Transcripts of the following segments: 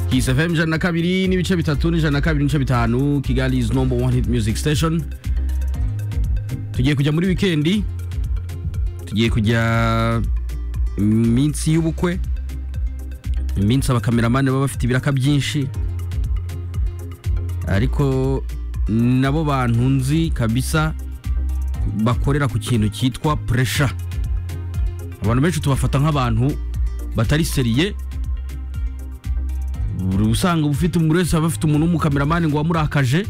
Kiss FM ijana na kabiri n'ibice bitatu n'ijana na kabiri n'ibice bitanu Kigali is number one hit music station tugiye kujya muri wikendi tugiye kujya iminsi y'ubukwe iminsi abakameramani baba bafite ibiraka byinshi ariko nabo bantu nzi kabisa bakorera ku kintu cyitwa puresha abantu benshi tubafata nk'abantu batari seriye buri usanga ufite umuntu wese aba afite umuntu w'umukameramani ngo wamurakaje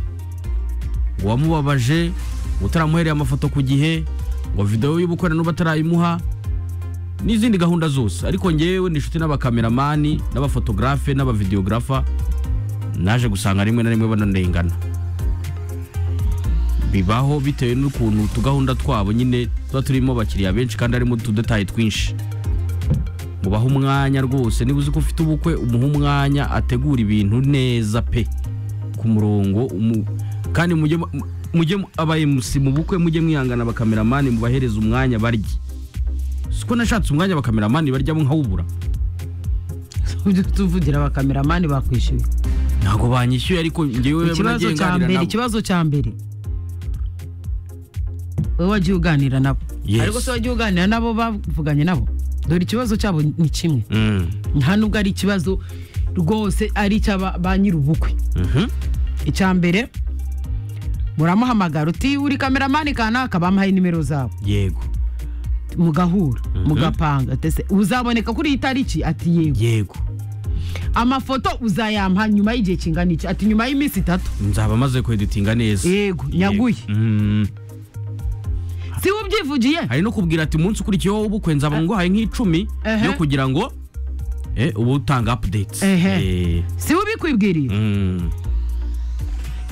ngo wamubabaje ngo utaramuhereye amafoto ku gihe ngo videwo y'ubukwe n'ubu atarayimuha n'izindi gahunda zose ariko ngewe ni inshuti n'abakameramani n'abafotogarafe n'abavideogarafa naje gusanga rimwe na rimwe bananengana bibaho bitewe n'ukuntu utugahunda twabo nyine tuba turimo abakiriya benshi kandi harimo utudetayi twinshi mubahe umwanya rwose niba uzi ko ufite ubukwe umuhe umwanya ategura ibintu neza pe ku murongo umu- kandi mujye mu- mujye mu- aba MC mu bukwe mujye mwihangana abakameramani mubahereza umwanya barye siko nashatse umwanya abakameramani baryamo nkawubura Ujye tuvugira abakameramani bakwishyuye ntabwo banyishyuye ariko ngewe ikibazo cya mbere ikibazo cya mbere wowe wagiye uganira nabo Yes. ariko se wagiye uganira nabo bavuganye nabo dore ikibazo cyabo ni kimwe nta nubwo ari ikibazo rwose ari icy'aba ba nyir'ubukwe icya mbere muramuhamagara uti uri kameramani kanaka bamuhaye nimero zabo yego mugahura mugapanga tese uzaboneka kuri iyi tariki ati yego yego amafoto uzayampa nyuma y'igihe kingana iki ati nyuma y'iminsi itatu nzaba maze kweditinga neza yego nyaguye Mm. si we ubyivugiye hari no kubwira ati umunsi ukurikiyeho w'ubukwe nzaba nguhaye nk'icumi Ehe. yo kugira ngo eh, uba utanga updates Ehe. Eh, si we ubikwibwiriye mm.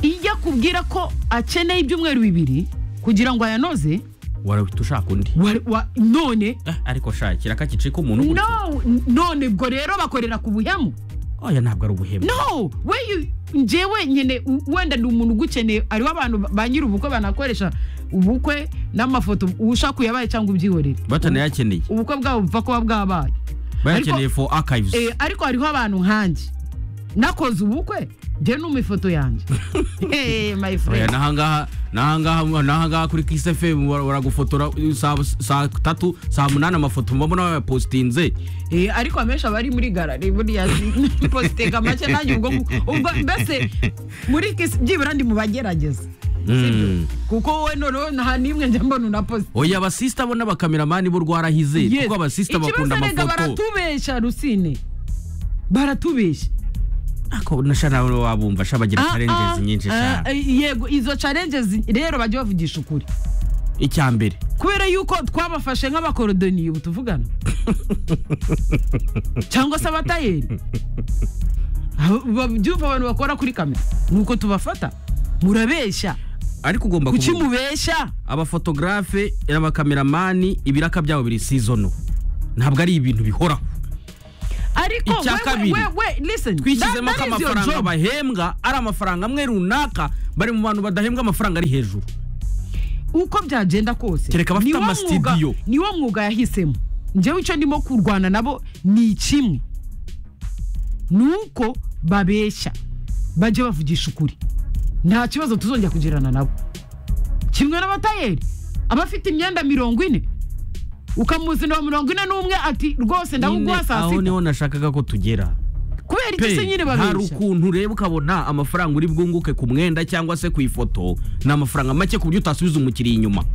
iyo akubwira ko akeneye ibyumweru bibiri kugira ngo ayanoze warahita ushaka undi wa- wa- none Eh, ariko shakira akakicika umuntu gutya. no none ubwo rero bakorera ku buhemu oya ntabwo ari ubuhemu no we you- njyewe nyine u- wenda ni umuntu ugukeneye ariho abantu ba- ba nyir'ubukwe banakoresha ubukwe n'amafoto ushaka uyabaye cyangwa ubyihorere batanayakeneye ubukwe bwabo bupfa kuba bwabaye bayakeneye for archives Eh, ariko hariho abantu nkanjye nakoze ubukwe njye numa ifoto yanjye Eh, my oya friend nahangaha nahangaha nahangaha kuri kiss fm bara- baragufotora eh, saa saa tatu saa munani amafoto mbamo n'abayapositinze Eh, ariko amenshi aba ari muri garari buriya si- positega make nanjye ubwo ubwo mbese muri kisi byibura ndi mu bagerageza sibyo? Mm. kuko we noneho nta n'imwe njya mbona unaposite oya abasista bo n'abakameramani bo rwarahize Yes. kuko abasista Ikibazo bakunda erega amafoto baratubeshya rusine baratubeshya ako nasha nawe wabumva sha bagira Ah, ah, challenges nyinshi ah, sha eh, yego izo challenges rero bajya bavugisha ukuri icya mbere kubera yuko twabafashe nk'abakorodoniye ubu tuvugana cyangwa se abatayeri babyumva abantu bakora kuri kamera ni uko tubafata murabeshya ariko ugomba kuki kuvuga mubeshya abafotogarafe n'abakameramani ibiraka byabo biri seasonal ntabwo ari ibintu bihoraho ariko Icya we- we- kabiri. we- we- listen, twishyizemo that- ko that is your amafaranga job. bahembwa ari amafaranga amwe runaka bari mu bantu badahembwa amafaranga ari hejuru uko byagenda kose Kereka abafite niwo amastudio. mwuga- niwo mwuga yahisemo njyewe icyo ndimo kurwana nabo ni kimwe ni uko babeshya bajye bavugisha ukuri nta kibazo tuzongera kugirana nabo kimwe n'abatayeri abafite imyenda mirongo ine ukamuzanira mirongo ine n'umwe ati rwose ndawuguha Nyine, saa aho sita niho nashakaga ko tugera kubera iki se pe nyine hari babeshya ukuntu ureba ukabona amafaranga uri bwunguke ku mwenda cyangwa se ku ifoto ni amafaranga make ku buryo utasubiza umukiriya inyuma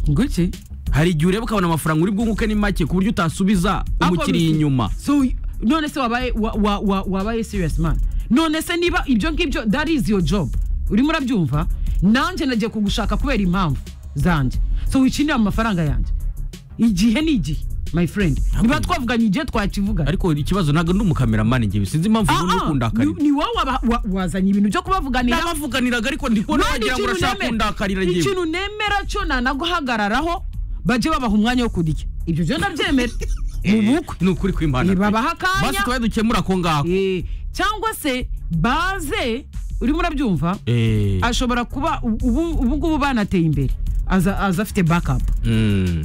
guki hari igihe ureba ukabona amafaranga uri bwunguke ni make ku buryo utasubiza umukiriya inyuma so none se wabaye wa- wa- wa- wabaye serious man none se niba ibyo ngibyo that is your job urimo urabyumva nanjye nagiye kugushaka kubera impamvu zanjye so wikinira amafaranga yanjye igihe ni igihe my friend niba twavuganye igihe twakivuga ariko ikibazo ntabwo ndi umukameramani ngewe sinzi impamvu umuntu ukundakarira ni wowe waba- wa- wazanye ibintu byo kubavuganira nabavuganiraga ariko ndi kubona None wagira ngo ikintu urashaka nemera- kundakarira ngewe ikintu nemera cyo nanaguhagararaho bajye babaha umwanya wo kurya ibyo byo ndabyemera mu bukwe ni ukuri kw'imana Eh, pe. babaha akanya. basi twari dukemura ako ngako Eh, cyangwa se baze urimo urabyumva Eh, ashobora kuba ubu ubu ngubu banateye imbere aza aza afite backup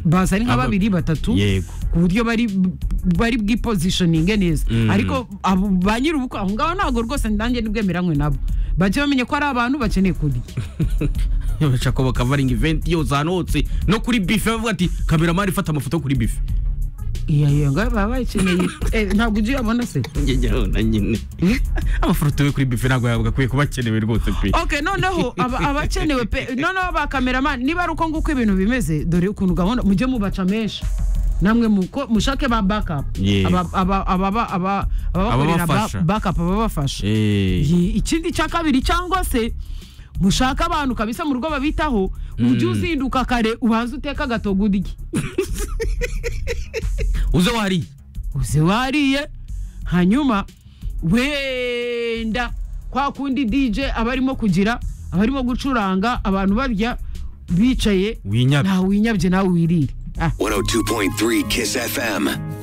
baza ari nka Aba- babiri batatu yego ku buryo bari bari bwiposishoninge neza Mm. ariko abo ba nyir'ubukwe aho ngaho ntabwo rwose nanjye nibwemeranywe nabo bajye bamenya ko ari abantu bakeneye kurya bashaka bakavaringa iventi yose ahantu hose no kuri bife bavuga ati kameramani ifata amafoto kuri bife iya iya ngaho baba bayikeneye Eh, ntabwo ujya uyabona se njyewe na nyine Mm. amafoto yo kuri bife ntabwo yabwa akwiye kuba akenewe rwose pe ok noneho aba- abakenewe pe noneho ba kameramani niba ari uko nguko ibintu bimeze dore ukuntu gahunda mujye mubaca menshi namwe muko- mushake ba bakapu Yego. ababakorera Ababafasha. bakapu ababafasha Eh, Ye, ikindi cya kabiri cyangwa se mushake abantu kabisa mu rugo babitaho ujye uzinduka kare ubanze uteka agatogo urye uze wariye uze wariye hanyuma wenda kwa kundi dj aba arimo kugira aba arimo gucuranga abantu barya bicaye winyabye ntawe winyabye nawe wirire Ah, 102.3 Kiss FM.